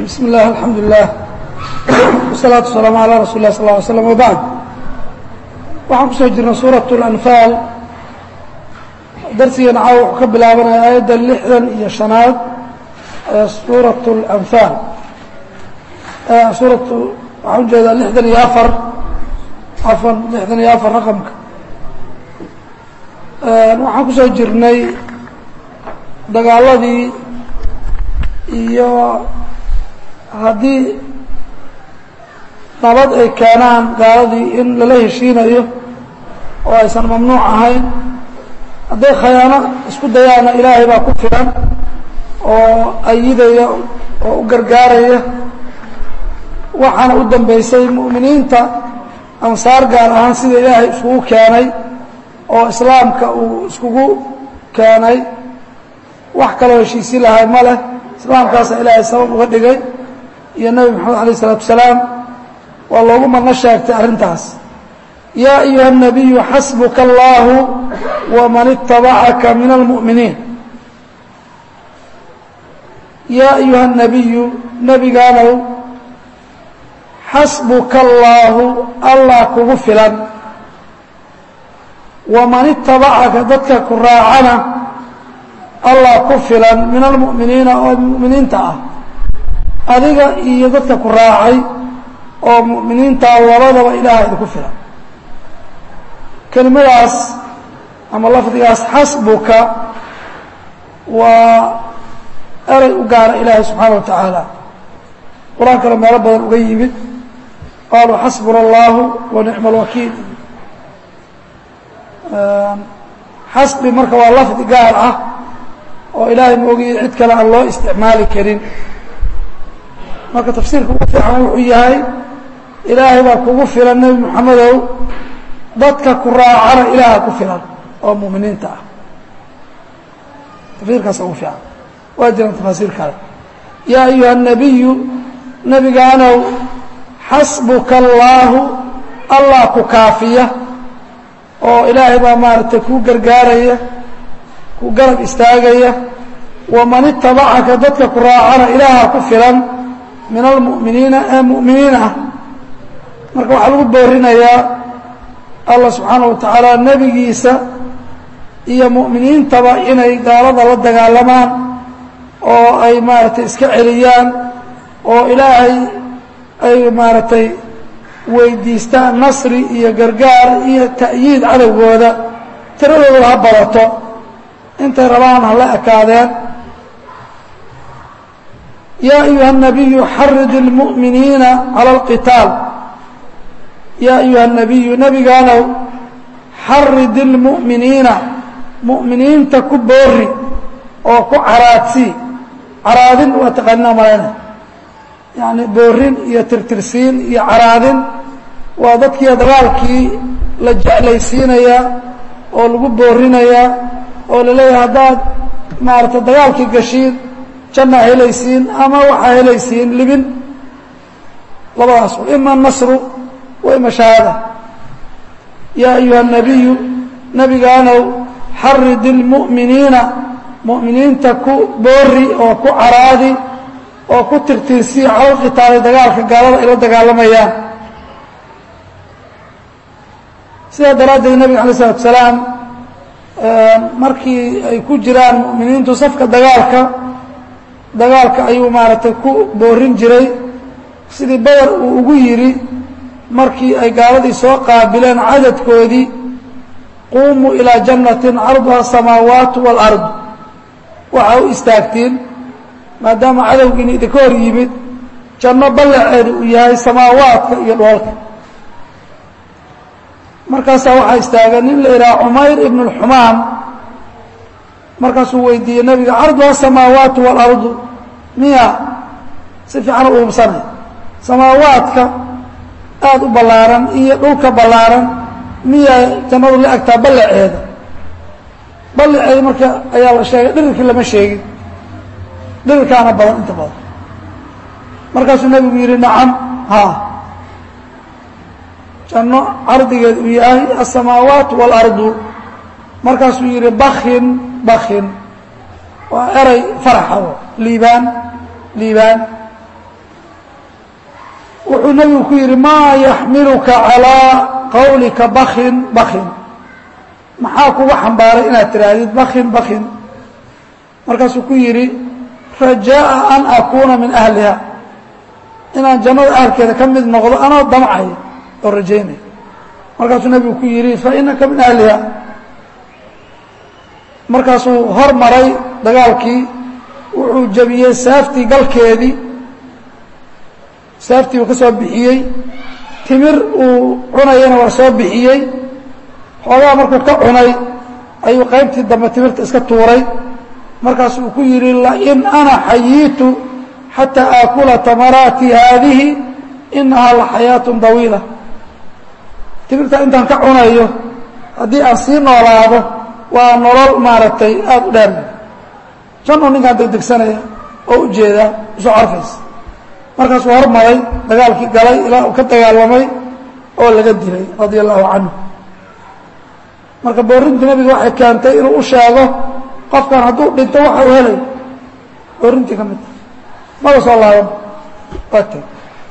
bismi اllah alxamdu lilah wsalaatu wasalaamu alaa rasul lah sal ly slam wbacd waxaan kusoo jirnay suuraة اlanfaal darsigeena caawa wuxuu ka bilaabanaya aayadda lixdan iyo shanaad ee suuraة اlanfaal suuratu waxaan ujeedaa lixdan iyo afar afan lixdan iyo afar raqamka waxaan kusoo jirnay dagaaladii iyo haddii nabad ay keenaan gaaladii in lala heshiinayo oo aysan mamnuuc ahayn hadday khayaano isku dayaana ilaahay baa ku filan oo ayidaya oo u gargaaraya waxaana u dambeysay mu'miniinta ansaar gaar ahaan sida ilaahay iskugu keenay oo islaamka uu iskugu keenay wax kaloo heshiisi lahay ma leh islaamkaasa ilaahay sabab uga dhigay iyo nebi moxamed alayh isalaatu wasalaam waa loogu madno sheegtay arrintaas yaa ayuha الnabiyu xasbuka allahu waman itabacaka min almu'miniin yaa ayuha الnabiyu nebigaanow xasbuka allaahu allah kugu filan waman itabacaka dadka ku raacana allah ku filan min almu'miniina oo mu'miniinta ah adiga iyo dadka ku raacay oo mu'miniintaa labadaba ilaaha idinku filan kelimadaas ama lafdigaas xasbuka waa erey u gaara ilaahay subxaana wa tacaala qur-aankana meelo badan uga yimid qaaluu xasbuna allahu wa nicma alwakiil xasbi marka waa lafdi gaar ah oo ilaahay ma ogiye cid kale aan loo isticmaali karin marka tafsiirka ugu fiican wuxuu yahay ilaahay baa kugu filan nebi moxamedow dadka ku raacana ilaaha ku filan oo mu'miniinta ah tafsiirkaas ugu fiican waa jiraan tafaasiir kale yaa ayuha الnabiyu nebigaanow xasbuka allaahu allah ku kaafiya oo ilaahay baa maaragtay kuu gargaaraya ku garab istaagaya waman itabacaka dadka ku raacana ilaaha ku filan min almu'miniina ee mu'miniin ah marka waxaa lagu boorinayaa allah subxaana wa tacaala nebigiisa iyo mu'miniintaba inay gaalada la dagaalamaan oo ay maaragtay iska celiyaan oo ilaahay ay maaragtay weydiistaan nasri iyo gargaar iyo ta'yiid cadowgooda tiradooda ha barato intay rabaan hala ekaadeen yaa ayuha الnabiyu xarid اlmu'miniina calى اlqitaal yaa ayuha الnabiyu nebigaanow xarid اlmu'miniina mu'miniinta ku boori oo ku caraadsii caraadin waa taqaanina malayna yani boorin iyo tirtirsiin iyo caraadin waa dadkii dagaalkii la jeclaysiinayaa oo lagu boorinayaa oo la leeyahay haddaad maaragtay dagaalkii gashiin jannaa helaysiin ama waxaa helaysiin libin labadaas ima nasru wa ima shahaada yaa ayuha الnabiyu nebigaanow xarid اlmu'miniina mu'miniinta ku boori oo ku caraadi oo ku tirtirsii calal qitaali dagaalka gaalada ay la dagaalamayaan sidaa daraaddeed nebiga alay isalatu salaam markii ay ku jiraan mu'miniintu safka dagaalka dagaalka ayuu maaragtay ku boorin jiray sidii badar uu ugu yidhi markii ay gaaladii soo qaabileen cadadkoodii quumuu ilaa jannatin carduha asamaawaatu wاlard waxaa u istaagtiin maadaama cadowgiina idinka hor yimid janno ballaceeda uu yahay samaawaadka iyo dhoolka markaasaa waxaa istaagay nin la yidhaha cumayr ibn اlxumaam markaasuu weydiiyey nebiga carduha asamaawaatu waalardu miya si fiican u uubsanay samaawaadka aada u ballaaran iyo dhulka ballaaran miya jannadu la agtaa ballaceeda ballaceeda marka ayaa la sheegay dhirirkii lama sheegin dhirirkaana badan inta badan markaasuu nebigu yidhi nacam haa janno cardigeed uu yahay aلsamaawaat wاlardu markaasuu yidhi bakin bakin waa eray faraxa liibaan liibaan wuxuu nebigu ku yidhi maa yaxmiluka calىa qawlika bakin bakin maxaa kuga xambaaray inaad tidhaahdid bakin bakin markaasuu ku yidhi rajaaءa an akuuna min ahliha inaan jannada ahalkeeda ka mid noqdo anoo damcaya oo rajaynaya markaasuu nebigu ku yidhi fainaka min ahliha markaasuu hor maray dagaalkii wuxuu jebiyey saaftii galkeedii saaftii uu ka soo bixiyey timir uu cunayana waa soo bixiyey xoogaa markuu ka cunay ayuu qaybtii dambe timirta iska tuuray markaasu uu ku yidhi lain ana xayiitu xataa aakula tamaraati haadihi inahaa la xayaatun dawiila timirta intaan ka cunayo haddii aan sii noolaado waa nolol maaragtay aada u dheer januu ninkaan degdegsanaya oo ujeedaa usoo carfaysa markaasuu hormaray dagaalkii galay ilaa uu ka dagaalamay oo laga dilay radia allahu canhu marka boorintii nabiga waxay keentay inuu u sheego qofkan hadduu dhinto waxa uu helay boorintii ka mid tahay maba soo laaban waa teg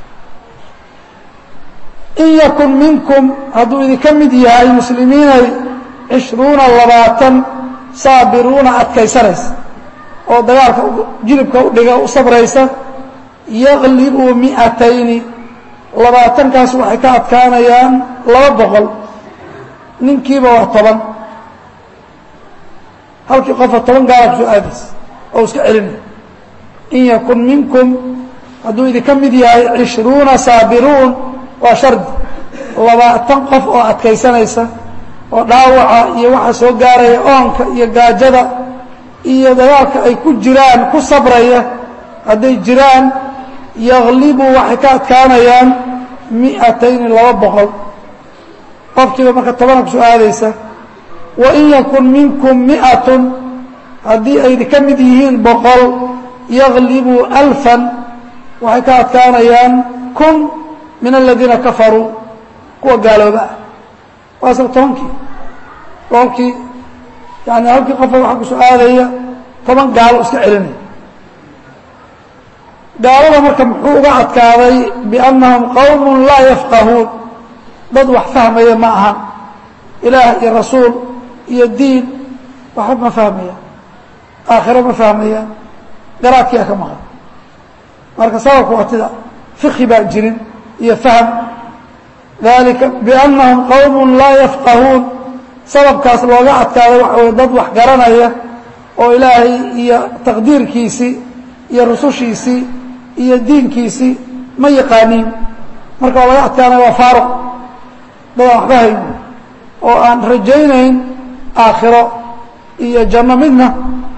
in yakun minkum hadduu idinka mid yahay muslimiinay cishruuna labaatan saabiruuna adkaysanaysa oo dagaalka jilibka u dhiga u sabraysa yaglibuu mi'atayni labaatankaas waxay ka adkaanayaan laba boqol ninkiiba waa toban halkii qofa toban gaala kusoo aadaysa oo iska celinaya in yakun minkum hadduu idinka mid yahay cishruuna saabiruun waa shardi labaatan qof oo adkaysanaysa oo dhaawaca iyo waxa soo gaaraya oonka iyo gaajada iyo dagaalka ay ku jiraan ku sabraya hadday jiraan yaglibuu waxay ka adkaanayaan mi'atayni laba boqol qofkiiba marka tobana kusoo aadaysa wa in yakun minkum mi'atun haddii ay idinka mid yihiin boqol yaglibuu alfan waxay ka adkaanayaan kun min aladiina kafaruu kuwa gaalooba ah waa isla tobankii boqolkii yani halkii qofa waxaa kusoo aadaya toban gaalo iska celinaya gaalada marka muxuu uga adkaaday biannahum qowmun laa yafqahuun dad wax fahmaya ma ahan ilaah iyo rasuul iyo diin waxba ma fahmayaan aakhiro ma fahmayaan garaadkiia ka maqan marka sababku waa tida fiqhi baa jirin iyo fahm dalika biannahum qowmun laa yafqahuun sababkaas looga adkaaday waxa weye dad wax garanaya oo ilaahay iyo taqdiirkiisii iyo rusushiisii iyo diinkiisii ma yaqaaniin marka waa laga adkaanaya waa faaruq dadaan waxba hayn oo aan rajaynayn aakhiro iyo janno midna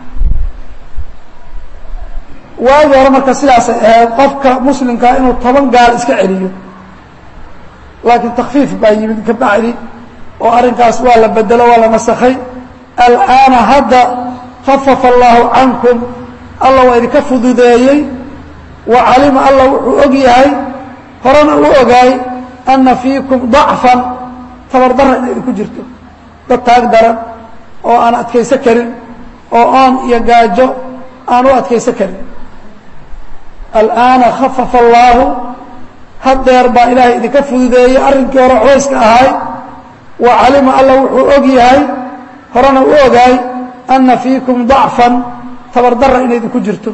waagi hore marka sidaasay ahayd qofka muslimkaa inuu toban gaal iska celiyo laakiin takfiif baa yimid ka bacdi oo arrinkaas waa la bedelo waa la nasakhay al'aana hadda khafafa allaahu cankum alla waa idinka fududeeyey wa calima alla wuxuu og yahay horena u ogaay anna fiikum dacfan tabardarra inay idinku jirto dad taag daran oo aan adkayso karin oo oon iyo gaajo aan u adkayso karin al'aana khafafa allaahu haddeer baa ilaahay idinka fududeeyey arrinkii hore culayska ahay wa calima alla wuxuu og yahay horena u ogaay anna fiikum dacfan tabardarra inay idinku jirto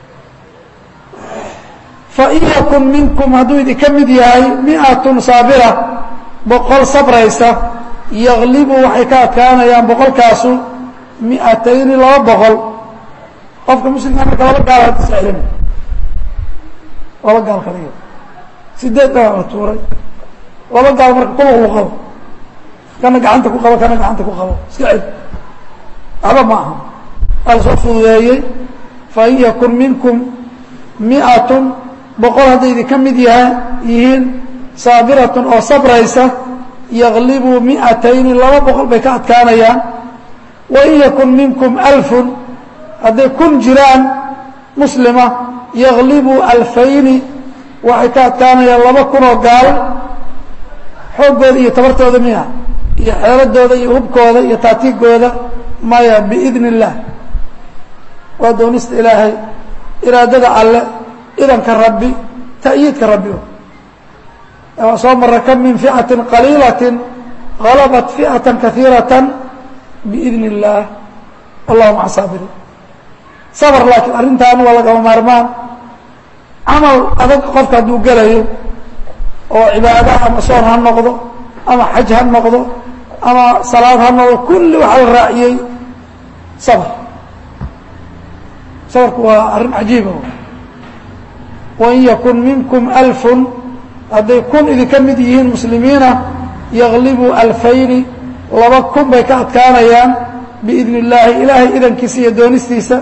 fain yakun minkum hadduu idinka mid yahay mi'atun saabira boqol sabraysa yaglibu waxay ka adkaanayaan boqolkaasu mi'atayni laba boqol qofka muslimka marka laba gaal hadda iska celina laba gaal kaliya sideed baa la tuuray laba gaal marka kuluqlu qabo kana gacanta ku qabo kana gacanta ku qabo iska cel waxba ma aha waa la soo fududeeyey fain yakun minkum mi'atun boqol hadday idinka mid yaha yihiin saabiratun oo sabraysa yaglibuu mi'atayni laba boqol bay ka adkaanayaan wain yakun minkum alfun hadday kun jiraan muslima yaglibuu alfayni waxay ka adkaanayaan laba kunoo gaal xooggooda iyo tabartooda miya iyo xeeladooda iyo hubkooda iyo taatiigooda maya biidni illaah waa doonista ilaahay iraadada alle idanka rabbi ta'yiidka rabbi waa soo mara kam min ficaةi qaliilaة غalabat ficaة kaثiiraة biidn الlah wallahu maca saabiriin sabr laakiin arrintan waa lagama maarmaan camal adag qofka hadduu gelayo oo cibaado ama soon ha noqdo ama xaj ha noqdo ama salaad ha noqdo kulli waxaa la raaciyey sabr sabrku waa arrin cajiiba wain yakun minkum alfun hadday kun idinka mid yihiin muslimiina yaglibuu alfayni laba kun bay ka adkaanayaan biidn illaahi ilaahay idankiisa iyo doonistiisa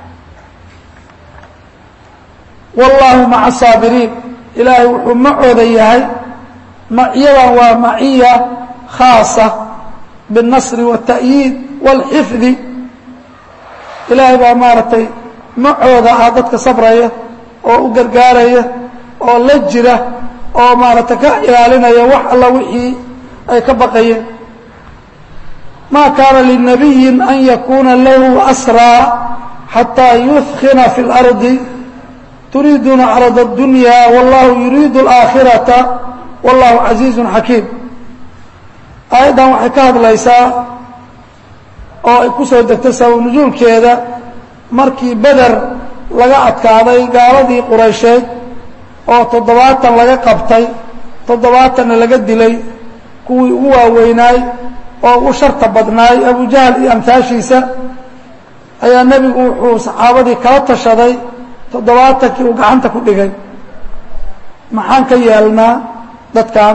wallaahu maca saabiriin ilaahay wuxuu macooda yahay macyadan waa maciya khaasa biاlnasri wاta'yiid wاlxifdi ilaahay baa maaragtay macooda ah dadka sabraya oo u gargaaraya oo la jira oo maaragtay ka ilaalinaya wax alla wixii ay ka baqayeen ma kaana linabiyi an yakuna lahu asraa xataa yudkina fi اlardi turiiduuna carad اdunya wallahu yuriidu اlaakhirata wallahu casiizu xakiim aayaddan waxay ka hadlaysaa oo ay ku soo degtay sabab nujuulkeeda markii beder laga adkaaday gaaladii quraysheed oo toddobaatan laga qabtay toddobaatanna laga dilay kuwii ugu waaweynaay oo ugu sharta badnaay abujahal iyo amtaashiisa ayaa nebigu wuxuu saxaabadii kala tashaday toddobaatankii uu gacanta ku dhigay maxaan ka yeelnaa dadkan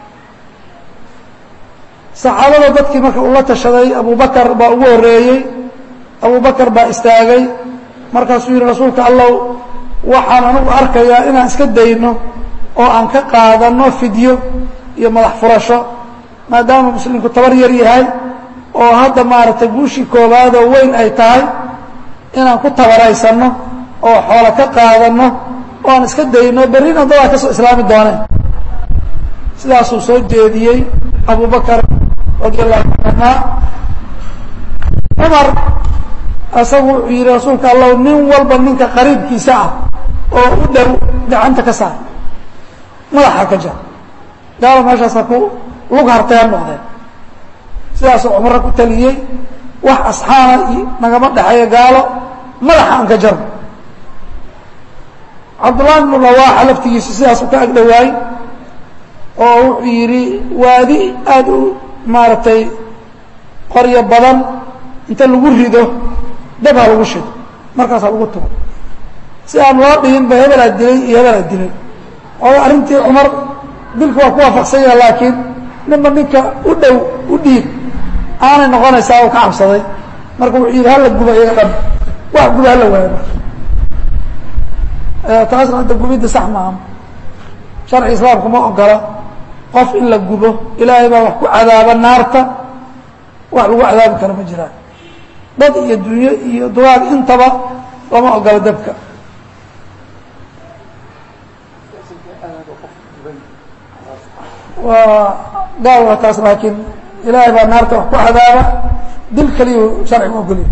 saxaabada dadkii marka uu la tashaday abubakar baa ugu horreeyey abubakar baa istaagay markaasuu yidhi rasuulka allow waxaan anugu arkayaa inaan iska dayno oo aan ka qaadanno fidyo iyo madax furasho maadaama muslimku tabar yar yahay oo hadda maaragtay guushii koowaadoo weyn ay tahay inaan ku tabaraysanno oo xoolo ka qaadanno oo aan iska dayno berrina dadaa ka soo islaami dooneen sidaasuu soo jeediyey abubakar radi allahu canhuma cumar isagu wuxuu yidhi rasuulka allahu nin walba ninka qariibkiisa ah oo u dhow gacanta ka saar madaxa ka jar gaalo meeshaasa ku lug hartay ha noqdeen sidaasuu cumarra ku taliyey wax asxaana iyo nagama dhexeeyo gaalo madaxa aan ka jarno cabdullahi bnu rawaaxa laftigiisu sidaasuu ka agdhowaay oo wuxuu yidhi waadi aada u maaragtay qoryo badan inta lagu rido dab ha lagu shido markaasaa lagu tugo si aan loo dhihin ba hebelaa dilay iyo hebelaa dilay oo arrintii cumar dilka waa ku waafaqsan yaha laakiin ninba ninka u dhow u dhiib aanay noqonaysaa oo ka cabsaday marka wuxuu yidhi hala guba iyaga dhan wax guba hala waayo marka taasna hadda gubidda sax maaha sharci islaamku ma ogola qof in la gubo ilaahay baa wax ku cadaaba naarta wax lagu cadaabi karo ma jiraan dad iyo dunyo iyo dugaag intaba lama ogola dabka waa gaal waa taas laakiin ilaahay baa naarta wax ku cadaaba dil keliyu sharcigu ogolya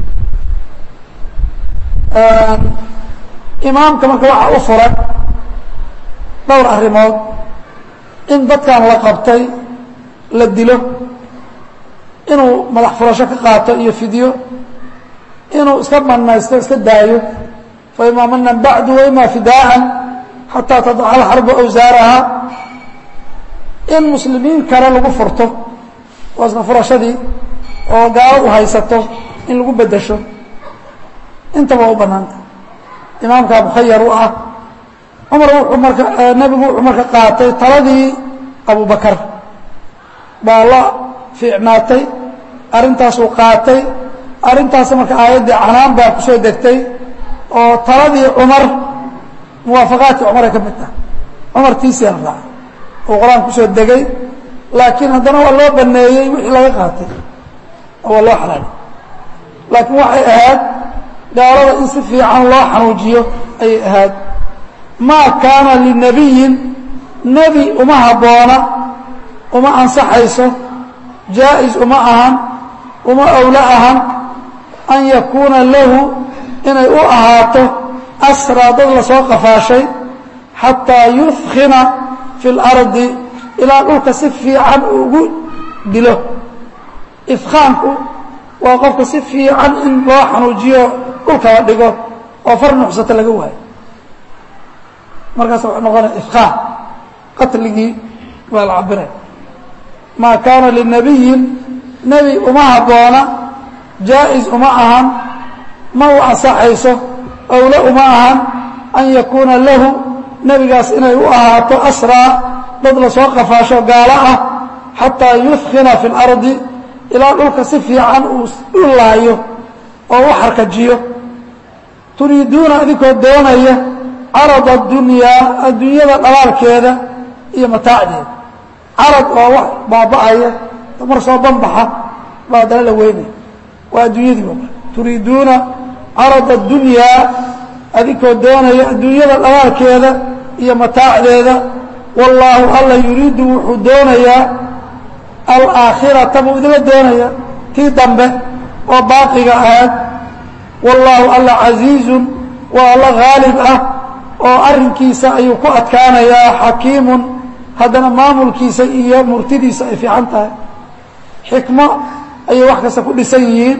imaamka marka waxaa u furan dhowr arrimood in dadkan la qabtay la dilo inuu madax furasho ka qaato iyo fidyo inuu iska manaysto iska daayo fa imaa manan bacdu wa ima fidaaan xataa tadaca alxarbu awsaaraha in muslimiin kale lagu furto waa isna furashadii oo gaaladu haysato in lagu bedesho intaba waa u banaanta imaamkaa mukhayar u ah cumar wuxuu marka nebigu wuxuu marka qaatay taladii abubakar baa la fiicnaatay arrintaasuu qaatay arrintaas marka aayaddii canaan baa ku soo degtay oo taladii cumar muwaafaqaadkii cumaray ka mid tahay cumar tiisiaa la raacay oo qur-aan kusoo degay laakiin haddana waa loo baneeyey wixii laga qaatay oo waa loo xalaaliy laakiin waxay ahayd gaalada in si fiican loo xanuujiyo ayay ahayd maa kaana linabiyin nebi uma habboona uma ansaxayso jaa-is uma ahan uma owlo ahan an yakuuna lahu inay u ahaato asraa dad lasoo qafaashay xataa yufkina fi اlardi ilaa dhulka si fiican uu ugu dilo ifkaanku waa qofka si fiican in loo xanuujiyo dhulka la dhigo oo far nuxsata laga waayo markaas wuxuu noqonaya ifkaan qatligii waa la cabiraya maa kaana linabiyin nebi uma habboona jaa-is uma ahan ma u ansaxayso owle uma ahan an yakuuna lahu nebigaas inay u ahaato asraa dad lasoo qafaasho gaalo ah xataa yufkina fi اlardi ilaa dhulka si fiican uu u laayo oo u xarkajiyo turiiduuna idinkoo doonaya carad adunyaa adduunyada dhalaalkeeda iyo mataacdeeda carad oo wax baaba'aya mar soo banbaxa baa haddana la weynaya waa adduunyadii wa turiiduuna carad addunyaa adinkoo doonaya adduunyada dhalaalkeeda iyo mataacdeeda wallaahu alla yuriidu wuxuu doonayaa alaakhirata buu idinla doonaya tii dambe oo baaqiga ahayd wallaahu alla casiizun waa alla haalib ah oo arrinkiisa ayuu ku adkaanayaa xakiimun haddana maamulkiisa iyo murtidiisa ay fiican tahay xikmo ayay wax kasta ku dhisan yihiin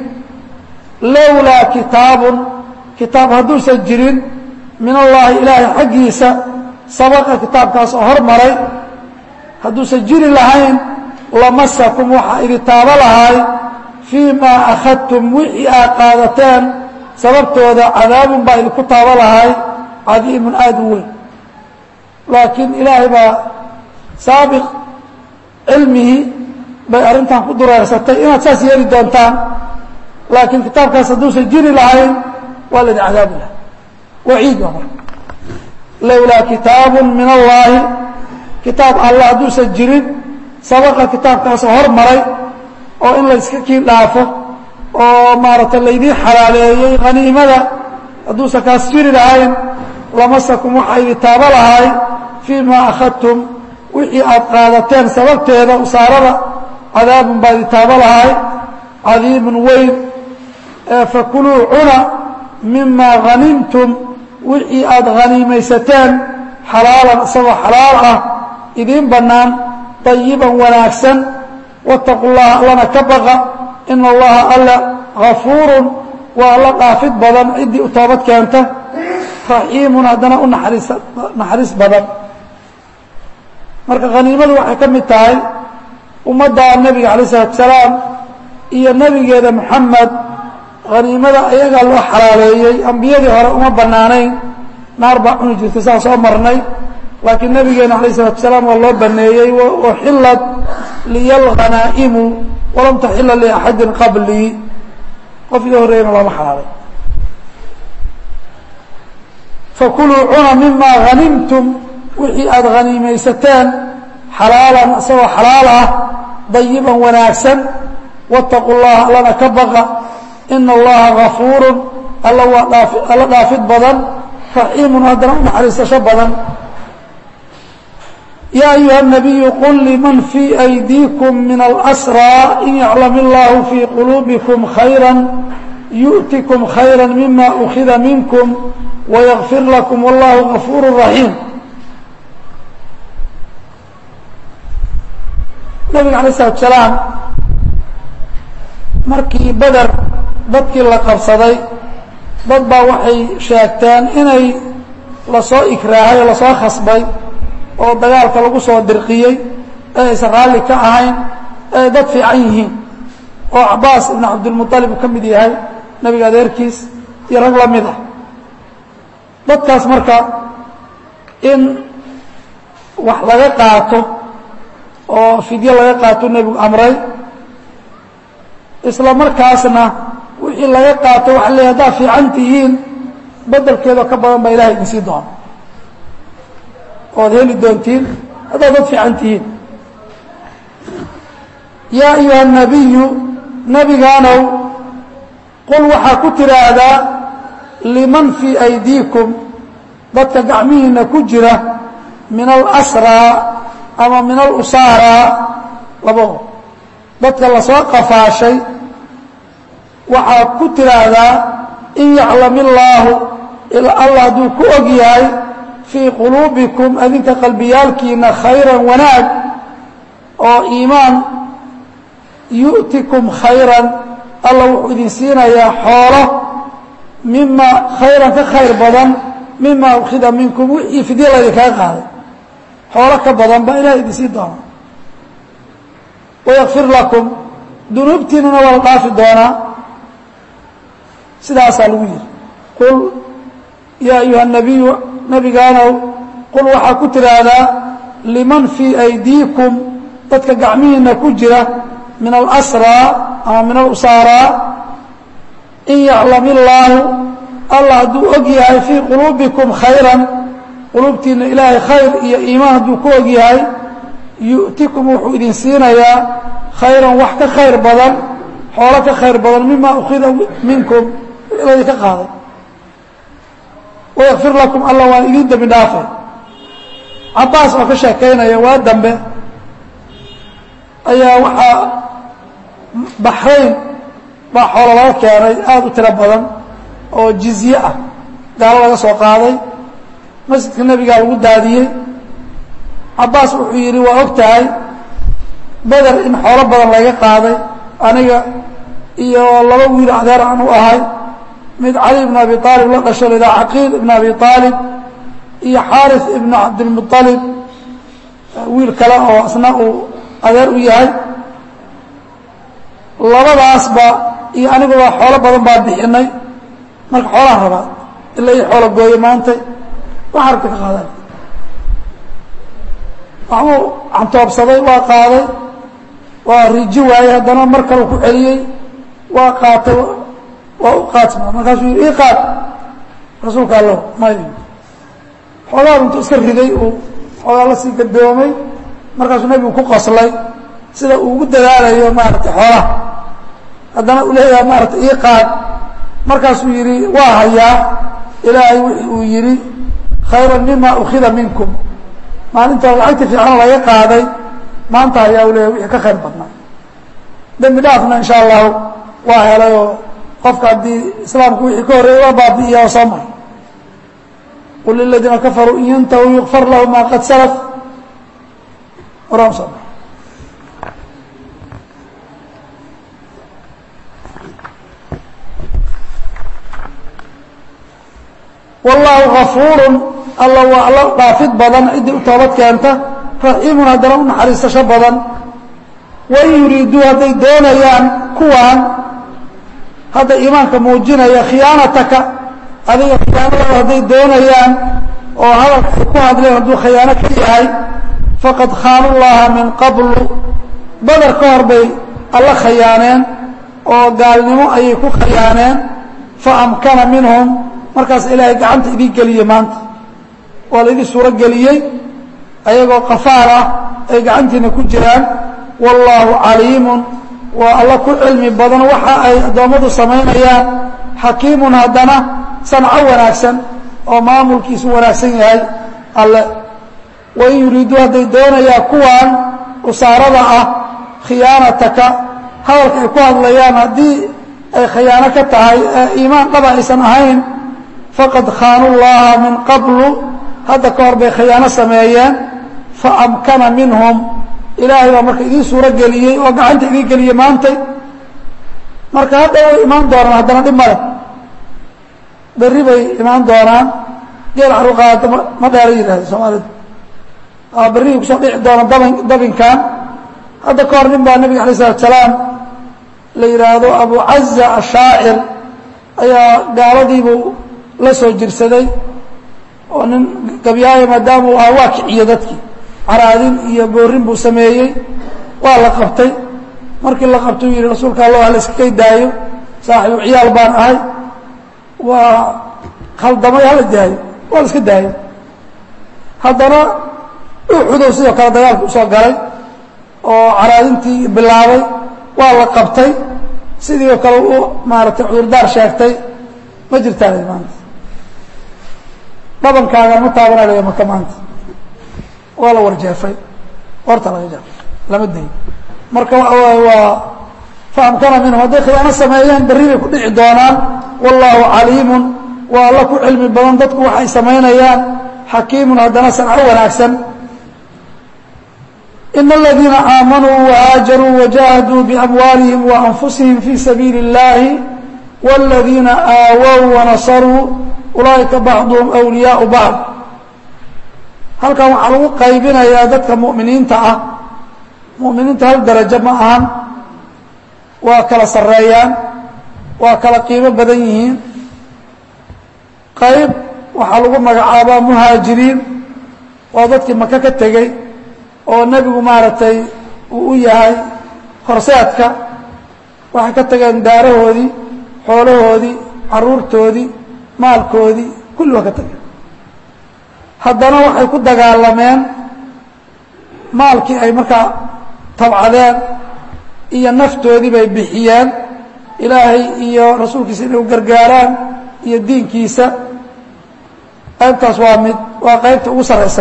lowlaa kitaabun kitaab hadduusan jirin min allaahi ilaahay xaggiisa sabaqa kitaabkaas oo hormaray hadduusan jiri lahayn lamasakum waxaa idi taabo lahay fii maa akhadtum wixii aad qaadateen sababtooda cadaabun baa idinku taabo lahay cadiimun aada u weyn laakiin ilaahay baa saabiq cilmihii bay arrintan ku dureersatay inaad saas yeeli doontaan laakiin kitaabkaas hadduusan jiri lahayn waa laydin cadaabi lahay waciid waa marka lowlaa kitaabun min allaahi kitaab alla hadduusan jirin sabaqa kitaabkaasoo hormaray oo in layska kii dhaafo oo maaragtay laydiin xalaaleeyey haniimada hadduusan kaas jiri lahayn lamasakum waxaa idi taabo lahay fii maa akhadtum wixii aad qaadateen sababteeda usaarada cadaabun baa idi taabo lahay cadiimun weyn fakuluu cuna mimaa hanimtum wixii aad haniimaysateen xalaalan isagoo xalaal ah idiin bannaan طayiban wanaagsan wاtaqu llaha allana ka baqa ina allaha alla gafuurun waa alla dhaafid badan ciddii u toobad keenta raxiimun haddana u naxariis naxariis badan marka khaniimadu waxay ka mid tahay ummadda nebiga alay الsalatu salaam iyo nebigeeda moxamed khaniimada ayagaa loo xalaaleeyey ambiyadii hore uma bannaanayn naar baa cuni jirtay saa soo marnay laakiin nabigeena alayه الsalatu salaam waa loo baneeyey uxilad liya lhanaa'imu walam taxila liaxadi qablii qof iga horreeyana looma xalaalay fakuluu cuna mima hanimtum wixii aada haniimaysateen xalaalan isagoo xalaal ah dayiban wanaagsan wاtaqu llaha allana ka baqa ina allaha gafuuru alla waa dhaaf alla dhaafid badan raxiimun haddana u naxariisasho badan يا أيuهa النبي قل لمن في أيديكم من الأسرى إن يعلم الله في قلوبكم خيرا يؤتكم خيرا مما أخذ منكم ويغفر لكم والله غفور رحيم نبga عليه الصلاة سلاaم markii beder dadkii la qabsaday dad baa waxay sheegteen inay lasoo ikraahay oo lasoo khasbay oo dagaalka lagu soo dirqiyey ee aysan raalli ka ahayn ee dad fiican yihiin oo cabaas ibn cabdilmuطalib uu ka mid yahay nebiga adeerkiis iyo rag la mid ah dadkaas marka in wax laga qaato oo fidyo laga qaato nebigu amray isla markaasna wixii laga qaato waxa le haddaad fiican tihiin bedelkeedoo ka badan baa ilahay idin sii doona oad heli doontiin haddaad dad fiican tihiin yaa ayuha الnabiyu nebigaanow qul waxaa ku tiraahdaa liman fii aydiikum dadka gacmihiina ku jira min alasraa ama min alusaaraa labado dadka lasoo qafaashay waxaa ku tiraahdaa in yaclam illaahu alla hadduu ku og yahay fii quluubikum adinka qalbiyaalkiina khayran wanaag oo iimaan yu'tikum khayran alla wuxuu idin siinayaa xoolo mima khayran ka khayr badan mima ukhida minkum wixii fidya laydinkaga qaaday xoolo ka badan baa ilahay idin siin doona wayakfir lakum dunuubtiinana waa la dhaafi doonaa sidaasaa lagu yihi qul yaa ayuha nabiyu nabigaanow qul waxaa ku tidhaahdaa liman fii aydiikum dadka gacmihiina ku jira min alasraa ama min alusaaraa in yaclam illaahu allah hadduu og yahay fii quluubikum khayran quluubtiina ilaahay khayr iyo iimaan hadduu ku og yahay yu'tikum wuxuu idin siinayaa khayran wax ka khayr badan xoolo ka khayr badan mima ukhida minkum laydinka qaaday wayakfir lakum allah waan idin dembi dhaafay cabaas oo ka sheekaynaya waa dambe ayaa waxaa baxrayn baa xoolo laga keenay aada u tiro badan oo jizye ah gaalo laga soo qaaday masjidka nebigaa lagu daadiyey cabaas wuxuu yidhi waa og tahay beder in xoolo badan laga qaaday aniga iyo laba wiil adeer aan u ahay mid cali ibn abi aalib la dhasho ladaa caqiil ibn abi aalib iyo xaarif ibn cabdilmualib wiil kale oo asna uu adeer u yahay labadaasba iyo aniguba xoolo badan baa bixinay marka xoolaan rabaa ila i xoolo gooyo maantay wax arka ka qaadan waxbuu cantoobsaday waa qaaday waa riji waayey haddana mar kale ku celiyey waa qaatay waa u qaadsma markaasuu yidhi ii qaad rasuulka allo may xoogaa intuu iska riday uu xoogaa la sii gadoomay markaasuu nebigu ku qoslay sida uu ugu dadaalayo maaragtay xoolaha haddana uu leeyahay maaragtay ii qaad markaasuu yidhi waa hayaa ilaahay wixii uu yidhi khayran mima ukhida minkum maalinta lacagta fiican laga qaaday maanta hayaa u leeyahay wixii ka khayr badnaa dembi dhaafna insha allahu waa helayoo qofka haddii islaamku wixii ka horreeyay waa baabi'iya oo soo maray qul liladiina kafaruu in yantahuu yukfar lahu ma qad salaf horaa soo maray wallaahu gafuurun alla waa alla dhaafid badan ciddii u toobad keenta raxiimun haddana u naxariisasho badan wain yuriiduu hadday doonayaan kuwaan hadda iimaanka muujinaya khiyaanataka adiga khiyaanadooda hadday doonayaan oo hadalka ay ku hadleen hadduu khiyaano ka yahay faqad khaanu llaha min qablu badar ka hor bay alla khayaaneen oo gaalnimo ayay ku khayaaneen fa amkana minhum markaas ilaahay gacanta idin geliyey maanta waa la idin suuro geliyey ayagoo qafaar ah ay gacantiina ku jiraan wallaahu caliimun waa alla ku cilmi badan waxa ay addoommadu samaynayaan xakiimun haddana sanco wanaagsan oo maamulkiisu wanaagsan yahay alle wain yuriiduu hadday doonayaan kuwaan usaarada ah khiyaanataka hadalka ay ku hadlayaan haddii ay khiyaano ka tahay ee iimaan dhaba aysan ahayn faqad khaanu llaha min qablu hadda ka hor bay khiyaano sameeyeen fa amkana minhum ilaahay baa marka idiin suuro geliyey oo gacanta idiin geliyey maantay marka hadda way imaan doonaan haddana dhib male berri bay imaan doonaan geel caruqaada ma dheera yidhahda soomaalida berrihii kusoo dhici doona dabin dabinkan hadda ka hor nin baa nabiga alay isalatu salaam la yidhaahdo abu caza ashaacir ayaa gaaladiibuu la soo jirsaday oo nin gabyaayo maadaama uu ahaa waa kiciyo dadkii caraadin iyo boorin buu sameeyey waa la qabtay markii la qabtay u yihi rasuulka allah hala iskakay daayo saaxibu ciyaal baan ahay waa khaldamay hala daayo waa la iska daayo haddana uxudow sidoo kale dagaalka usoo galay oo caraadintii bilaabay waa la qabtay sidii oo kale u maaragtay cudurdaar sheegtay ma jirtaan maanta dhabankaaga ma taabanalaya maka maanta waa la warjeefay horta laga jeefay lama dayo marka waxa waay waa fahamkana minhum hadday khiyaano sameeyeen berri bay ku dhici doonaan wallaahu caliimun waa alla ku cilmi badan dadku waxay samaynayaan xakiimun haddana sanco wanaagsan in aladiina aamanuu wahaajaruu wajahaduu biamwaalihim waanfusihim fii sabiili اllahi wاladiina aawow wanasaruu ulaa'ika bacduhum wliyaau bacd halkan waxaa lagu qaybinayaa dadka mu'miniinta ah mu'miniinta hal darajo ma ahan waa kala sarreeyaan waa kala qiimo badan yihiin qayb waxaa lagu magacaabaa muhaajiriin oo dadkii maka ka tegey oo nebigu maaragtay uu u yahay horseedka waxay ka tageen daarahoodii xoolahoodii carruurtoodii maalkoodii kulli waa ka tageen haddana waxay ku dagaalameen maalkii ay markaa tabcadeen iyo naftoodii bay bixiyeen ilaahay iyo rasuulkiisa inay u gargaaraan iyo diinkiisa qaybtaas waa mid waa qaybta ugu saraysa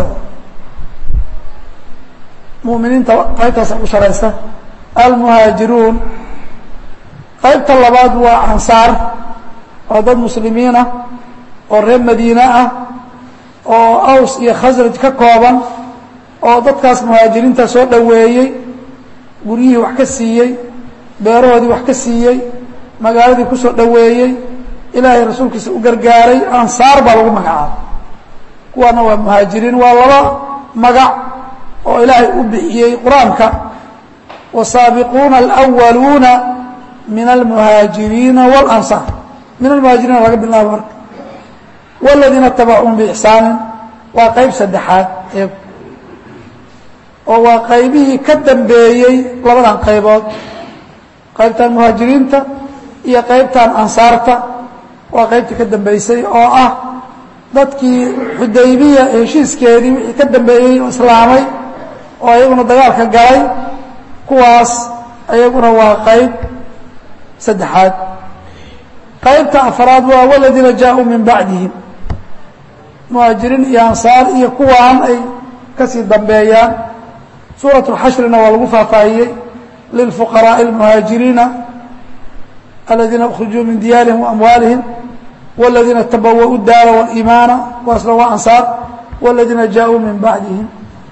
muminiinta qaybtaasa ugu saraysa almuhaajiruun qaybta labaad waa ansaar waa dad muslimiin ah oo reer madiine ah oo aws iyo khasraj ka kooban oo dadkaas muhaajiriinta soo dhoweeyey guryihii wax ka siiyey beerahoodii wax ka siiyey magaaladii ku soo dhoweeyey ilaahay rasuulkiisa u gargaaray ansaar baa lagu magacaabay kuwaana waa muhaajiriin waa laba magac oo ilaahay u bixiyey qur-aanka wasaabiquuna alأwaluuna min almuhaajiriina wاlansaar min almuhaajiriina laga bilaabo marka wاladiina itabacuun biixsaanin waa qayb saddexaad ee oo waa qaybihii ka dambeeyey labadan qaybood qaybtan muhaajiriinta iyo qaybtan ansaarta waa qaybtii ka dambeysay oo ah dadkii xudaybiya heshiiskeedii wixii ka dambeeyey oo islaamay oo ayaguna dagaalka galay kuwaas ayaguna waa qayb saddexaad qaybta afraad waa waladiina jaa-uu min bacdihim muhaajiriin iyo ansaar iyo kuwaan ay kasii dambeeyaan suuraة اxashrina waa lagu faahfaahiyey lilfuqaraaءi اlmuhaajiriina aladiina اkhrijuu min diyaarihim وamwaalihim wاladiina tabawa'u daara wاliimaana kuwaasna waa ansaar wاladiina jaa-uu min bacdihim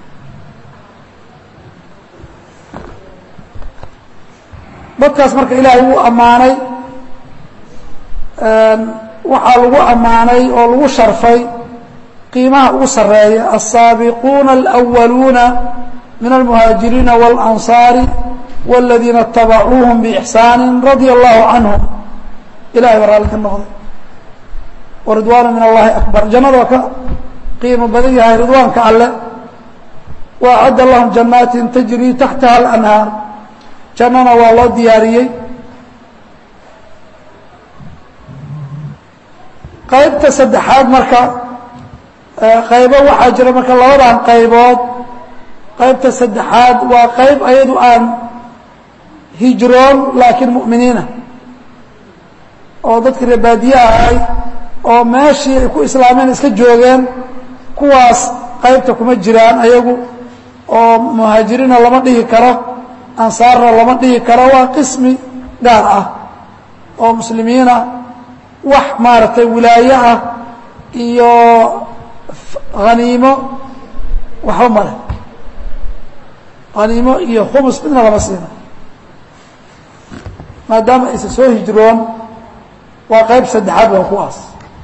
dadkaas marka ilaahay wuu ammaanay waxaa lagu ammaanay oo lagu sharfay qiimaha ugu sareeya الsaabiquuna اlأwaluuna min almuhaajiriina wاlansaari wاladiina اtabacuuhum bإxsaani radia allahu canhum ilahay baa raalli ka noqday waridwaanu min allahi akbar jannada waa ka qiimo badan yahay ridwaanka alle waacadda lahum janaatin tajrii taxtaha alanhaar jannana waa loo diyaariyey qaybta saddexaad marka qaybo waxaa jira marka labadan qaybood qaybta saddexaad waa qayb ayadu aan hijroon laakiin mu'miniina oo dadkii reebaadiye ahay oo meeshii ay ku islaameen iska joogeen kuwaas qaybta kuma jiraan ayagu oo muhaajiriinna lama dhihi karo ansaarna lama dhihi karo waa qismi gaar ah oo muslimiina wax maaragtay wilaayo ah iyo haniimo waxba male haniimo iyo khumus midna lama siina maadaama aysan soo hijroon waa qayb saddexaad waa kuwaas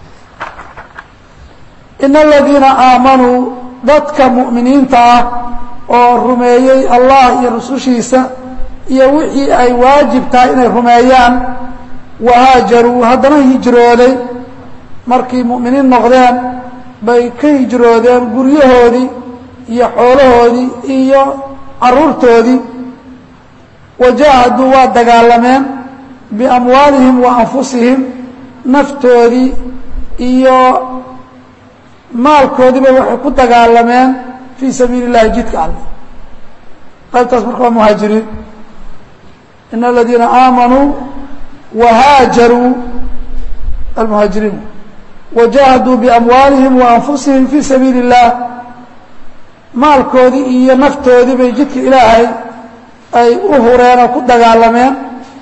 in aladiina aamanuu dadka mu'miniinta ah oo rumeeyey allah iyo rusushiisa iyo wixii ay waajib tahay inay rumeeyaan wahaajaruu haddana hijrooday markay mu'miniin noqdeen bay ka hijroodeen guryahoodii iyo xoolahoodii iyo carruurtoodii wajaahaduu waa dagaalameen biamwaalihim wa anfusihim naftoodii iyo maalkoodiiba waxay ku dagaalameen fii sabiili اllahi jidka alle qaybtaas marka waa muhaajiriin in aladiina aamanuu wahaajaruu almuhaajiriin wajaahaduu biamwaalihim wa anfusihim fii sabiili اllah maalkoodii iyo naftoodii bay jidka ilaahay ay u hureen oo ku dagaalameen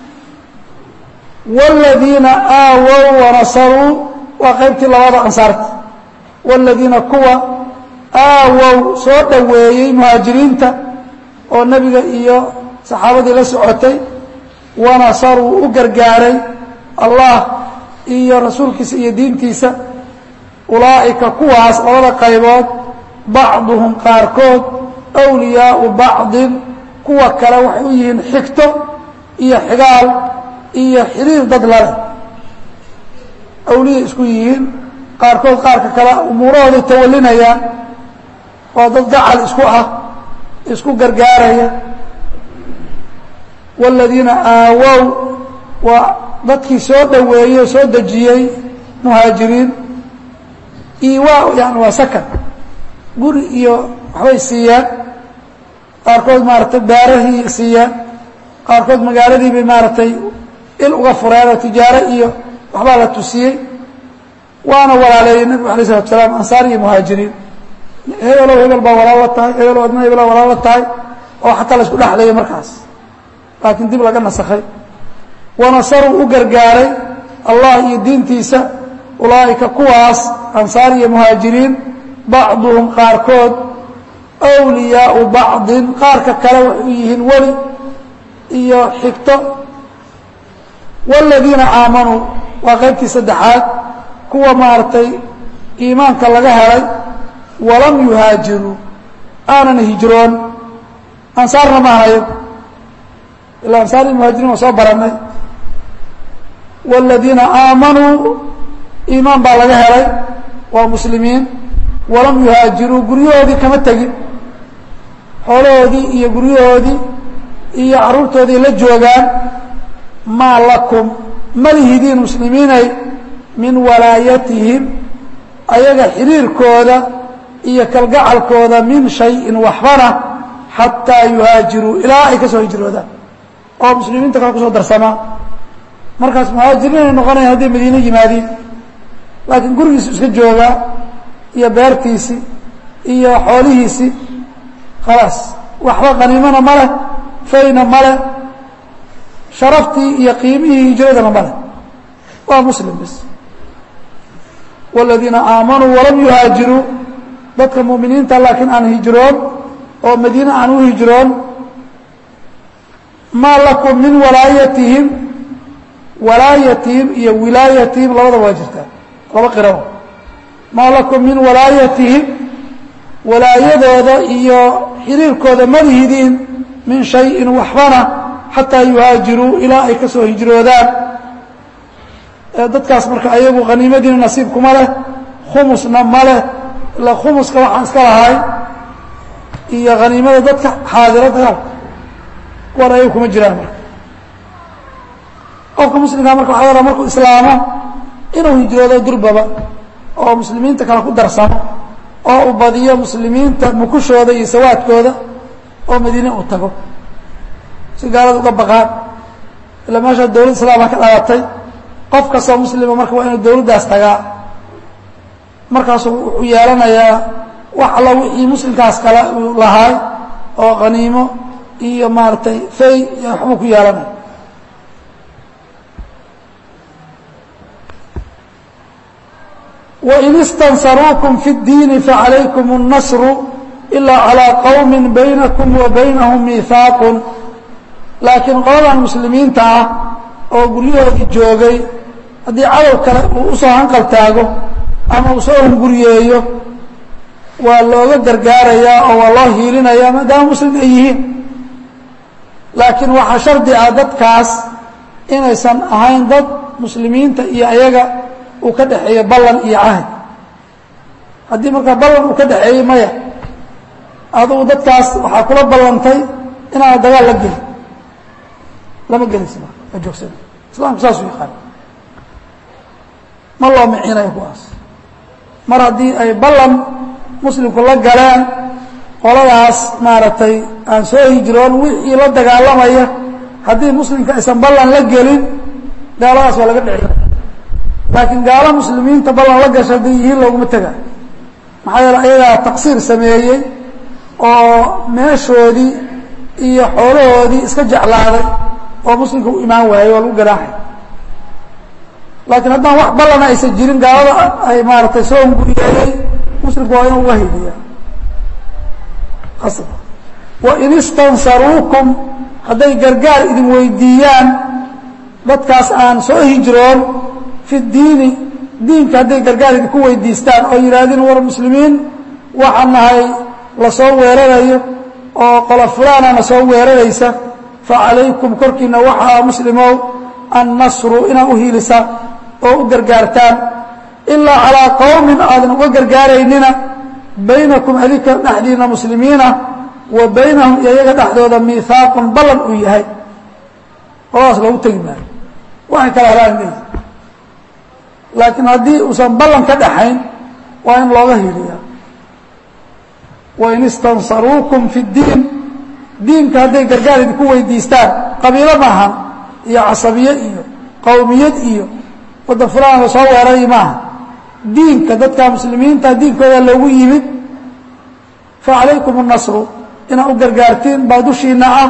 wاladiina aawow wanasaruu waa qaybtii labada ansaarta wاladiina kuwa aawow soo dhoweeyey muhaajiriinta oo nebiga iyo saxaabadii la socotay wanasaruu u gargaaray allah iyo rasuulkiisa iyo diintiisa ulaa'ika kuwaas labada qaybood bacduhum qaarkood awliyaau bacdin kuwa kale waxay u yihiin xigto iyo xigaal iyo xiriir dad laleh awliya isku yihiin qaarkood qaarka kale umuurahooday tawalinayaan oo dad gacal isku ah isku gargaaraya wاladiina aawow waa dadkii soo dhoweeyey oo soo dejiyey muhaajiriin iwaa yani waa sakan guri iyo waxbay siiyaan qaarkood maaragtay beerahii siiyaan qaarkood magaaladii bay maaragtay il uga fureen oo tijaaro iyo waxbaa la tusiyey waana walaaleeyey nebigu alay isalatu salaam ansaar iyo muhaajiriin hebelow hebel baa walaal la tahay hebelow adna hebel baa walaal la tahay oo xataa la isku dhexleeyay markaas laakiin dib laga nasakhay wanasaruu u gargaaray allah iyo diintiisa ulaa'ika kuwaas ansaar iyo muhaajiriin bacduhum qaarkood awliyaau bacdin qaarka kale waxay yihiin weli iyo xigto wاladiina aamanuu waa qaybtii saddexaad kuwa maaragtay iimaanka laga helay walam yuhaajiruu aanan hijroon ansaarna ma ahayo ilaa ansaar iyo muhaajiriin waa soo barannay wاladiina aamanuu iimaan baa laga helay waa muslimiin walam yuhaajiruu guryahoodii kama tegin xoolahoodii iyo guryahoodii iyo carruurtoodii la joogaan maa lakum malihidiin muslimiinay min walaayatihim ayaga xiriirkooda iyo kalgacalkooda min shayin waxbana xataa yuhaajiruu ilaa ay ka soo hijroodaan oo muslimiinta kale kusoo darsamaa markaas muhaajiriinay noqonayan hadday madiine yimaadiin laakiin gurigiisu iska joogaa iyo beertiisii iyo xoolihiisii khalaas waxba qaniimana ma leh fayna ma leh sharaftii iyo qiimihii hijradana ma leh waa muslim bis wاladiina aamanuu walam yuhaajiruu dadka mu'miniinta laakiin aan hijroon oo madiine aan u hijroon maa lakum min walaayatihim walaayatihim iyo wilaayatihim labadaba waa jirtaa laba qiraba maa lakum min walaayatihim walaayadooda iyo xiriirkooda malihidiin min shayin waxbana xataa yuhaajiruu ilaa ay ka soo hijroodaan dadkaas marka ayagu haniimadiina nasiib kuma leh khumusna ma leh ila khumuska waxaan iska lahay iyo haniimada dadka xaadiro dagaalka kuwan ayagu kuma jiraan marka qofka muslimkaa marka waxa la markuu islaamo inuu hijroodo durbaba oo muslimiinta kale ku darsamo oo uu badiyo muslimiinta mukushooda iyo sawaadkooda oo madiine uu tago si gaalada uga baqaan ilaa meeshaa dowlad islaama ka dhalatay qof kastoo muslima marka waa inuu dowladdaas tagaa markaasuu wuxuu yeelanayaa wax alla wixii muslimkaas kale uu lahaay oo khaniimo iyo maaragtay fay iyo waxbuu ku yeelanaya wain istansaruukum fi اddiini facalaykum الnasru ilaa calىa qowmi baynakum wa baynahum miihaaqun laakiin qoladan muslimiinta ah oo guryahoodii joogay haddii cadow kale uu usoo hanqal taago ama uu soo hunguriyeeyo waa looga gargaarayaa oo waa loo hiilinayaa maadaama muslim ay yihiin laakiin waxaa shardi ah dadkaas inaysan ahayn dad muslimiinta iyo ayaga uu ka dhexeeyo ballan iyo cahd haddii markaa ballan uu ka dhexeeyey maya adugu dadkaas waxaa kula ballantay inaana dagaal la gelin lama gelaysa marka waa joogsana islaamku saasuu yaqaan ma loo micinayo kuwaas mar haddii ay ballan muslimku la galeen qoladaas maaragtay aan soo hijroon wixii la dagaalamaya haddii muslimka aysan ballan la gelin gaaladaas waa laga dhici laakiin gaalo muslimiinta ballan la gasha hadday yihiin looguma tega maxaa yeele ayagaa taqsiir sameeyey oo meeshoodii iyo xoolahoodii iska jeclaaday oo muslimka u imaan waayey waa lagu ganaaxay laakiin haddaan wax ballana aysan jirin gaalada ay maaragtay soo hunguriyeeyey muslimku waa inuu uga hidiya wain istansaruukum hadday gargaar idin weydiiyaan dadkaas aan soo hijroon fi diini diinka hadday gargaar idinku weydiistaan oo yidhaahdeen war muslimiin waxaan nahay la soo weerarayo oo qola fulaanana soo weeraraysa fa calaykum korkiina waxaa muslimow annasru inaad u hiilisaan oo u gargaartaan ilaa calaa qowmin aadan uga gargaaraynina baynakum adinka dhexdiina muslimiina wa baynahum iyo iyaga dhexdooda miihaaqun ballan uu yahay qoladaas loogu tegi maayo waxay kala helaan leeyihi laakiin haddii uusan ballan ka dhaxayn waa in looga hiiliyaa wain istansaruukum fi ddiin diinka hadday gargaar idinku weydiistaan qabiilo maaha iyo casabiye iyo qowmiyad iyo waddan fulaan la soo weeraray maaha diinka dadka muslimiinta diinkooda loogu yimid fa calaykum الnasru inaad u gargaartiin baa dushiina ah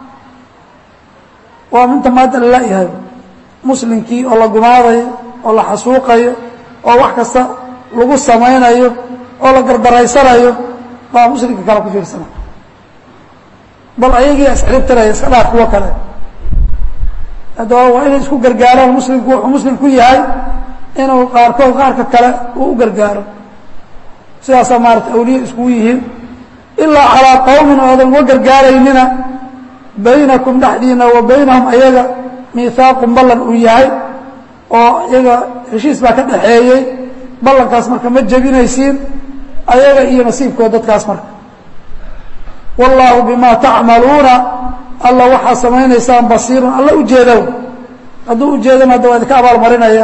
waa minta maanta lalayahay muslimkii oo la gumaadayo oo la xasuuqayo oo wax kasta lagu samaynayo oo la gardaraysanayo baa muslimka kale ku fiirsana bal ayagii isxiribtiraya iska dhaaf kuwo kale haddaba waa inay isku gargaaraan muslimku wuxuu muslim ku yahay inuu qaarkood qaarka kale uu u gargaaro sidaasaa maarata awliya iskugu yihiin ilaa calaa qowmin oodan uga gargaaraynina baynakum dhexdiina wa baynahum ayaga miihaaqun ballan uu yahay oo iyaga heshiis baa ka dhaxeeyey ballankaas marka ma jebinaysiin ayaga iyo nasiibkood dadkaas marka wallaahu bimaa tacmaluuna alla waxaa samaynaysaan basiirun alla ujeedow hadduu ujeedana hadda waa idinka abaalmarinaya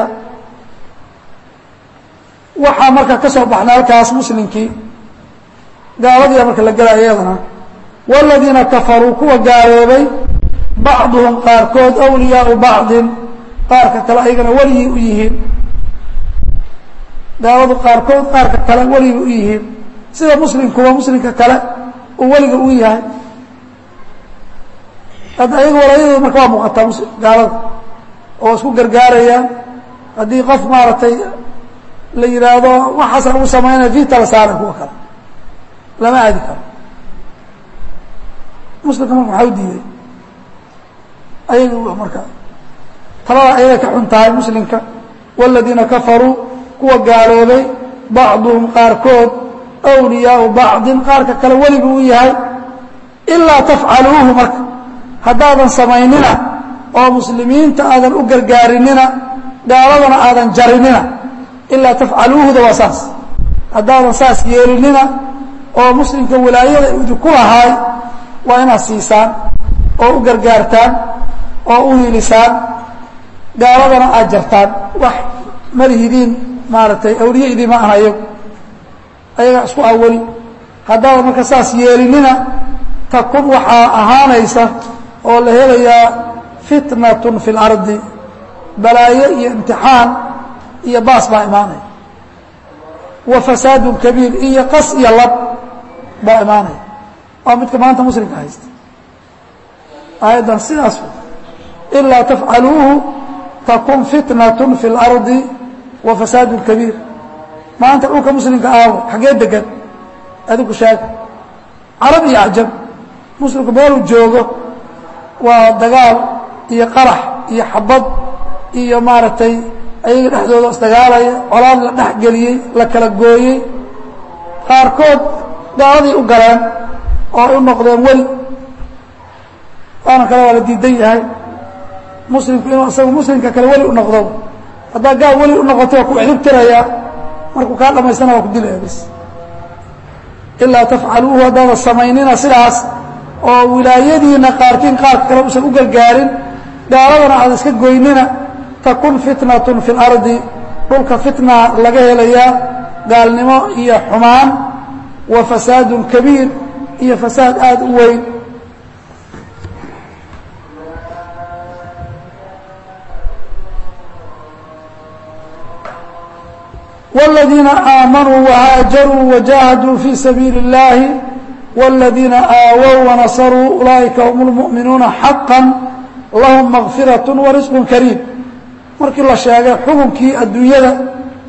waxaa marka ka soo baxnay halkaas muslimkii gaaladiia marka la gelaya iyadana wاladiina kafaruu kuwa gaaloobay bacduhum qaarkood awliyaau bacdin qaarka kale ayagana weligii u yihiin gaaladu qaarkood qaarka kale weligii u yihiin sida muslimkuba muslimka kale uu weliga u yahay hadda ayaga walaayadooda marka waa muuqataa gaalada oo isku gargaarayaan haddii qof maaragtay la yidhaahdo waxaasa lagu samaynaya vita la saara kuwa kale lama aadi karo muslimka marka maxaa u diiday ayaga marka talada ayagay ka xun tahay muslimka wاladiina kafaruu kuwa gaaloobay bacduhum qaarkood awliyaau bacdin qaarka kale weligu u yahay ilaa tafcaluuhu marka haddaadan samaynina oo muslimiinta aadan u gargaarinina gaaladana aadan jarinina ilaa tafcaluuhuda waa saas haddaadan saas yeelinina oo muslimka wilaayada idinku lahaay waa inaad siisaan oo u gargaartaan oo u hiilisaan gaaladana aad jartaan wax malihidiin maaragtay awliye idima aha ayagu ayagaa isku awali haddaadan marka saas yeelinina takun waxaa ahaanaysa oo la helayaa fitnatun fi اlardi balaayo iyo imtixaan iyo baas baa imaanaya wa fasaadun kabiir iyo qas iyo lab baa imaanaya waa midka maanta muslimka haysta aayaddan sidaas ilaa tafcaluuhu takun fitnatun fi اlardi wa fasaadun kabiir maanta dhulka muslimka aawo xaggee degan adigu sheega carab iyo acjab muslimku meeluu joogo waa dagaal iyo qarax iyo xabad iyo maaragtay ayaga dhexdooda isdagaalaya colaad la dhex geliyey la kala gooyey qaarkood gaaladii u galeen oo ay u noqdeen weli waana kale waa la diidan yahay muslimku inuu isagu muslimka kale weli u noqdo haddaa gaal weli u noqoto waa ku cirib tirayaa markuu kaa dhamaystana waa ku dilaya bis ilaa tafcaluuhu haddaada samaynina sidaas oo wilaayadiina qaarkiin qaarka kale usan u gargaarin gaaladana aada iska goynina takun fitnatun fi اlardi dhulka fitna laga helayaa gaalnimo iyo xumaan wa fasaadun kabiir iyo fasaad aada u weyn والذيiنa آamنوا وhاaجروا وجاهدوا في سبيiل اللahi والذيiنa آawوا ونصروا أuلئiكa هم المؤمiنuuنa حقا لaهم مغفiرaة ورزق كريم markii la sheegay xukunkii adduunyada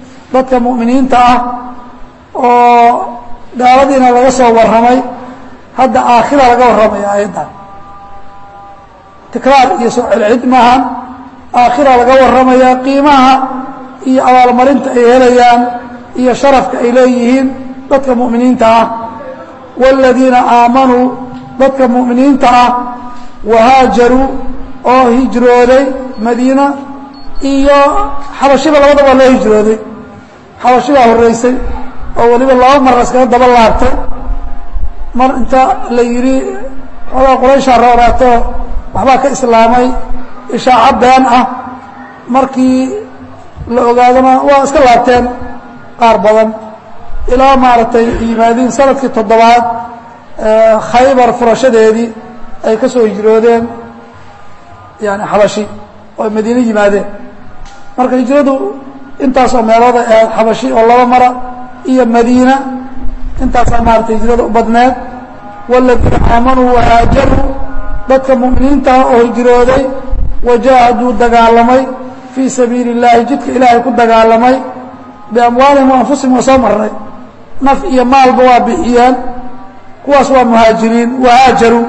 dadka muؤminiinta ah oo gaaladiina laga soo warramay hadda aakhira laga warramaya aayaddan tikraar iyo soo celcid maahan aakhira laga warramayaa qiimaha iyo abaalmarinta ay helayaan iyo sharafka ay leeyihiin dadka mu'miniinta ah wاladiina aamanuu dadka mu'miniinta ah wahaajaruu oo hijrooday madiina iyo xabashiba labadaba loo hijrooday xabashibaa horreysay oo weliba laba mar iskaga daba laabtay mar inta la yidhi xoogaa qurayshaa rooraato waxbaa ka islaamay ishaaco been ah markii la ogaadona waa iska laabteen qaar badan ilaa maaragtay yimaadiin sanadkii toddobaad khaybar furashadeedii ay ka soo hijroodeen yani xabashi oo madiine yimaadeen marka hijradu intaasoo meelooday ahayd xabashi oo laba mara iyo madiina intaasaa maaratay hijrada u badneed wاladiina aamanuu wahaajaruu dadka mu'miniintaah oo hijrooday wajaahaduu dagaalamay fii sabiili اllaahi jidka ilaahay ku dagaalamay biamwaalihim wa anfusihim waa soo marnay naf iyo maalba waa bixiyeen kuwaas waa muhaajiriin wahaajaruu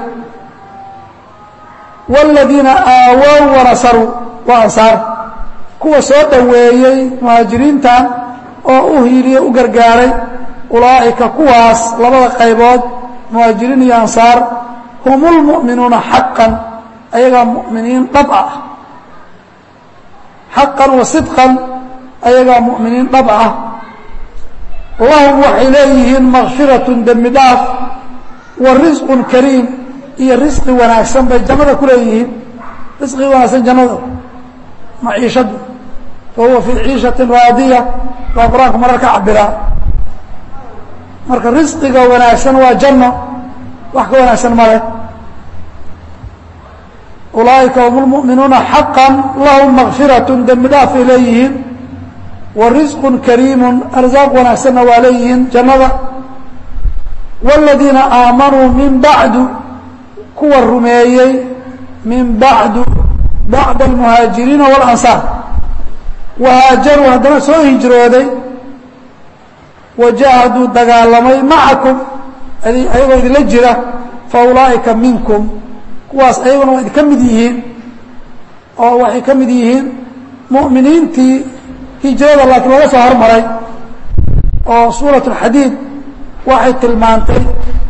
wاladiina aawow wanasaruu waa ansaar kuwa soo dhoweeyey muhaajiriintan oo u hiiliye u gargaaray ulaa'ika kuwaas labada qaybood muhaajiriin iyo ansaar hum اlmu'minuuna xaqan ayagaa mu'miniin dhab ah xaqan wa sidqan ayagaa mu'miniin dhab ah lahum waxay leeyihiin makfiratun dembi dhaaf wa risqun kariim iyo risqi wanaagsan bay jannada ku leeyihiin risqi wanaagsan jannada maciishadu fa huwa fii ciishatin raadiya baa qur-aanku marar ka cabiraa marka risqiga wanaagsan waa janno wax ka wanaagsan ma leh ulaa'ika hum lmu'minuuna xaqan lahum makfiratun dembi dhaafay leeyihiin wa risqun kariimun arsaaq wanaagsanna waa leeyihiin jannada wاladiina aamanuu min bacdu kuwa rumeeyey min bacdu bacda almuhaajiriina waاlansaar wahaajaruu haddana soo hijrooday wajaahaduu dagaalamay macakum ayagoo idinla jira fa ulaa'ika minkum kuwaas ayaguna waa idinka mid yihiin oo waxay ka mid yihiin mu'miniintii hijrada laakiin laga soo hormaray oo suuraة اxadiid waxay tilmaantay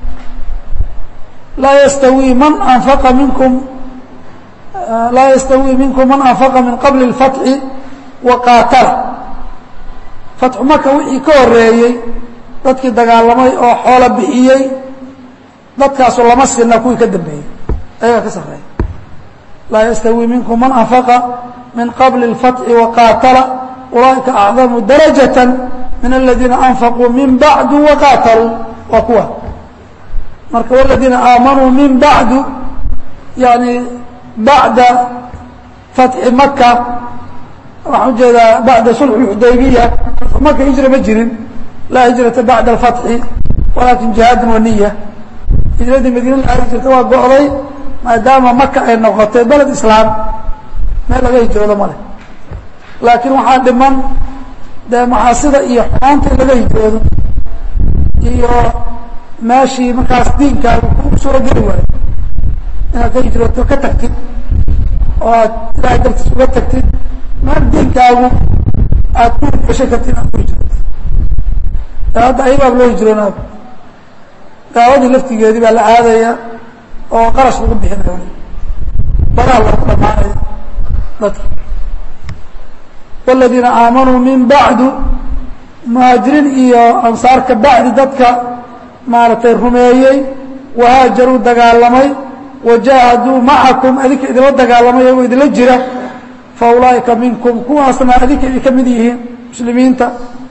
laa ystawii man anfaqa minkum laa yastawii minkum man anfaqa min qabli اlfatxi wa qaatala fatxu maka wixii ka horeeyey dadkii dagaalamay oo xoolo bixiyey dadkaasu lama sina kuwii ka dambeeyey ayagaa ka sarreeya laa yastawii minkum man anfaqa min qabli اlfatxi wa qaatala ulaaئika acdamu darajaة min aladiina anfaquu min bacdu waqaataluu waa kuwa marka wladiina aamanuu min bacdu yani bacda fatxi maka waxaan ujeedaa bacda sulx اxudaybiya maka hijra ma jirin laa hijrata bacda اfatxi walakin jihaadun waniya hijradii madiina la aadi jirta waa go'day maadaama maka ay noqotay beled islaam meel laga hijroodo male laakiin waxaa dhiman dee maxaasida iyo xumaanta in laga hijroodo iyo meeshii markaas diinkaaga ku soo geli waayo inaad ka hijrooto ka tagtid oo aad ilaahay dartiis uga tagtid meel diinkaagu aad ku gashay kartid inaad ku hijrootid hadda ayabaab loo hijroonaab gaaladii laftigeedii baa la aadaya oo qarash lagu bixinayo badaha loogu dhamaanaya dadka wاladiina aamanuu min bacdu muhaajiriin iyo ansaar ka bacdi dadka maaragtay rumeeyey wahaajaruu dagaalamay wajaahaduu macakum adinka idinla dagaalamay iyagoo idinla jira fa ulaa'ika minkum kuwaasna adinka idin ka mid yihiin muslimiinta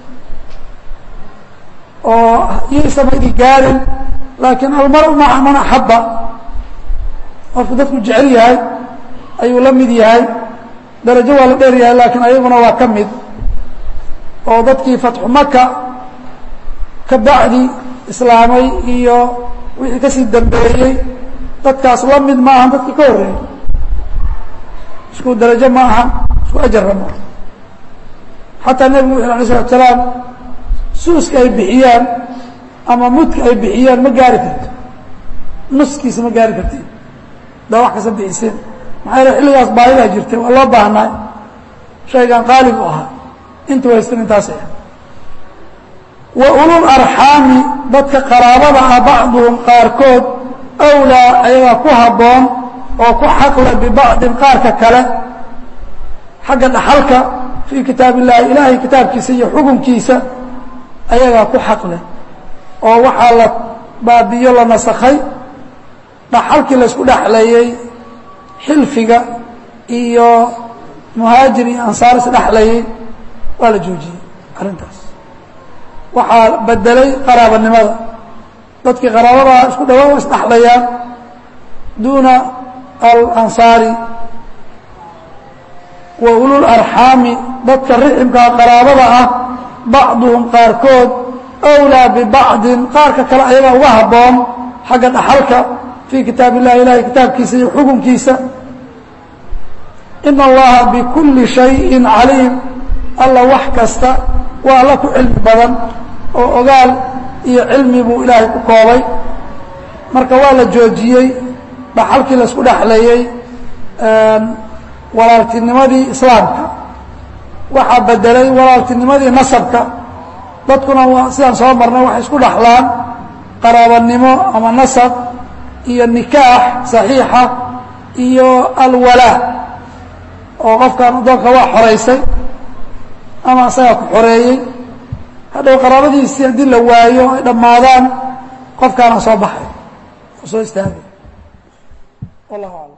oo iyaysama idin gaarin laakiin almaru maca man axaba qofku dadku jecel yahay ayuu la mid yahay darajo waa la dheer yahay laakiin ayaguna waa ka mid oo dadkii fatxu maka ka bacdi islaamay iyo wixii kasii dambeeyey dadkaas la mid ma ahan dadkii ka horreeyey isku darajo ma aha isku ajarra ma aha xataa nebigu wuxu alay slatu salaam suuska ay bixiyaan ama mudka ay bixiyaan ma gaari karto nuskiisa ma gaari kartid daa wax kasta bixiseen maxaa yale xilligaas baahidaa jirtay waa loo baahnay shaygan qaalib u ahaa intu haystan intaas ah wa ulul arxaami dadka qaraabada ah bacduhum qaarkood awlaa ayagaa ku habboon oo ku xaqle bibacdin qaarka kale xagga dhaxalka fii kitaab illaahi ilaahay kitaabkiisa iyo xukunkiisa ayagaa ku xaqleh oo waxaa la baabiyo la nasakhay dhaxalkii laysku dhexleeyey xilfiga iyo muhaajir iyo ansaar isdhexlayey waa la joojiyey arrintaas waxaa bedelay qaraabanimada dadkii qaraabadaa isku dhawaa wa isdhexlayaan duuna alansaari wa ulul arxaami dadka riximkaa qaraabada ah bacduhum qaarkood awlaa bibacdin qaarka kale ayagaa uga habboon xagga dhaxalka fii kitaab illahi ilahay kitaabkiisa iyo xukunkiisa ina allaha bikulli shayin caliim alla wax kasta waa alla ku cilmi badan oo ogaal iyo cilmi buu ilaahay ku koobay marka waa la joojiyey dhaxalkii laisku dhexleeyey walaaltinimadii islaamka waxaa bedelay walaaltinimadii nasabka dadkuna waa sidaan soo marnay waxay isku dhaxlaan qaraabanimo ama nasab iyo nikaax saxiixa iyo alwalaa oo qofkan addoonka waa xoraysay ama isagaa ku xoreeyey hadhow qaraabadiisii haddii la waayo ay dhammaadaan qofkaana soo baxay oo soo istaagay wallahu aclam